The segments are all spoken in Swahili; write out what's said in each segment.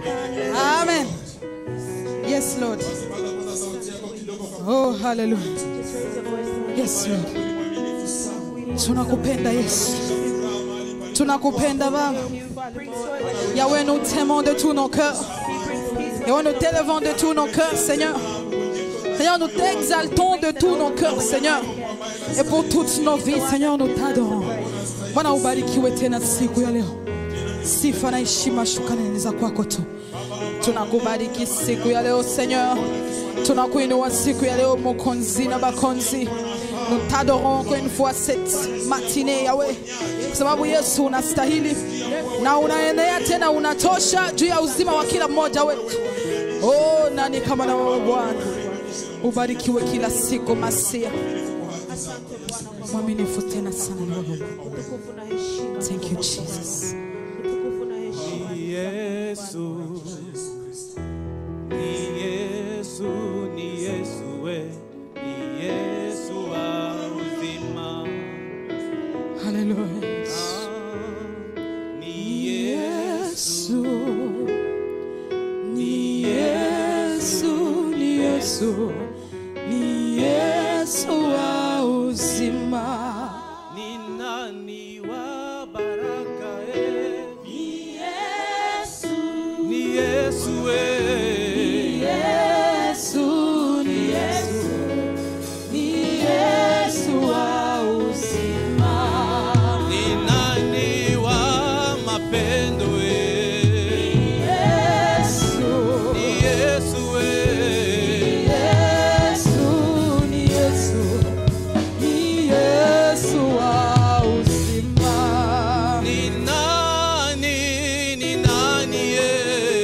Amen. Yes, Lord. Oh, hallelujah. Yes, Lord. Tunakupenda Yesu. Tunakupenda Baba. Yahweh, nous t'aimons de tout nos cœurs. Yahweh, nous t'élevons de tous nos cœurs, Seigneur. Seigneur, nous t'exaltons de tous nos cœurs, Seigneur. Et pour toutes nos vies, Seigneur, nous t'adorons. Bwana ubarikiwe tena siku ya leo. Sifa na heshima shukrani ni za kwako tu. Tunakubariki siku ya leo Seigneur. Tunakuinua siku ya leo Mokonzi na Bakonzi. Nous t'adorons encore une fois cette matinée Yahweh. Kwa sababu Yesu unastahili na unaenea tena unatosha juu ya uzima wa kila mmoja wetu. Oh, nani kama na wewe Bwana? Ubarikiwe kila siku Masia. Mwaminifu tena sana ni wewe. Utukufu na heshima. Thank you Jesus. Utukufu na heshima. Ni Yesu, ni Yesu, ni Yesu, we, ni Yesu wa uzima. Hallelujah. Ah, Ni Yesu, Yesu, ni Yesu, ni Yesu, ni Yesu wa uzima. ni nani wa baraka e? Ni Yesu, we, Yesu, ni Yesu, ni Yesu wa uzima. ni nani wa mapendo e? Yesu, Ni Yesu we. Yesu, ni Yesu, ni Yesu wa uzima. Ni nani, ni nani ye?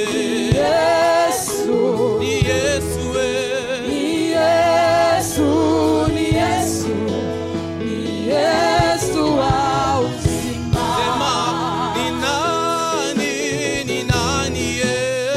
Yesu, Ni Yesu we. ni Yesu, ni Yesu, ni Yesu wa uzima. Sema, ni nani, ni nani ye?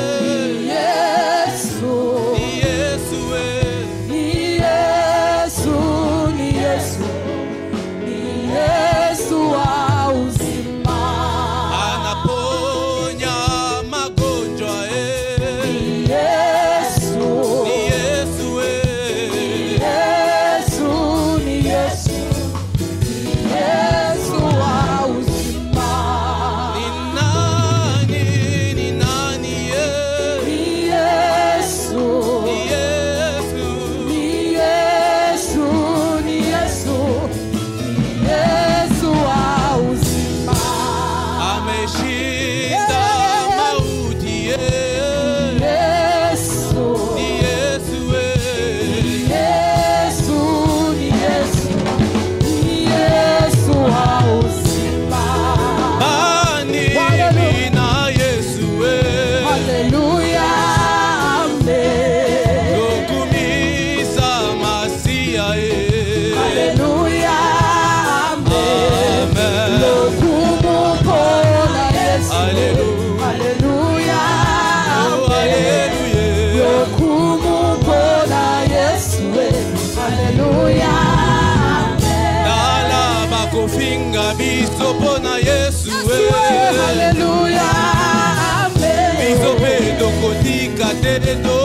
Yesu, Ni Yesu we. ni Yesu, ni Yesu, ni Yesu wa uzima. Anaponya magonjwa eh. Yesu, Ni Yesu we. Yesu, ni Yesu, ni Yesu wa uzima. Ni nani, ni nani ye? Ni Yesu, Ni Yesu. ni Yesu, ni Yesu, ni Yesu wa uzima. Ameshinda mauti ye. Yesu, Ni Yesu we. Yesu, ni Yesu, ni Yesu wa uzima. Bani mimi na Yesu we. Haleluya, amen. Lokumisa masia ye. Haleluya, amen. Amen. Lokumupona Yesu. Haleluya. Haleluya, Oh, amen. hallelujah. Lokumupona Yesu. Haleluya, amen. Dala bakofinga biso mpona Yesu we. Haleluya, amen. Biso mpe tokotika te to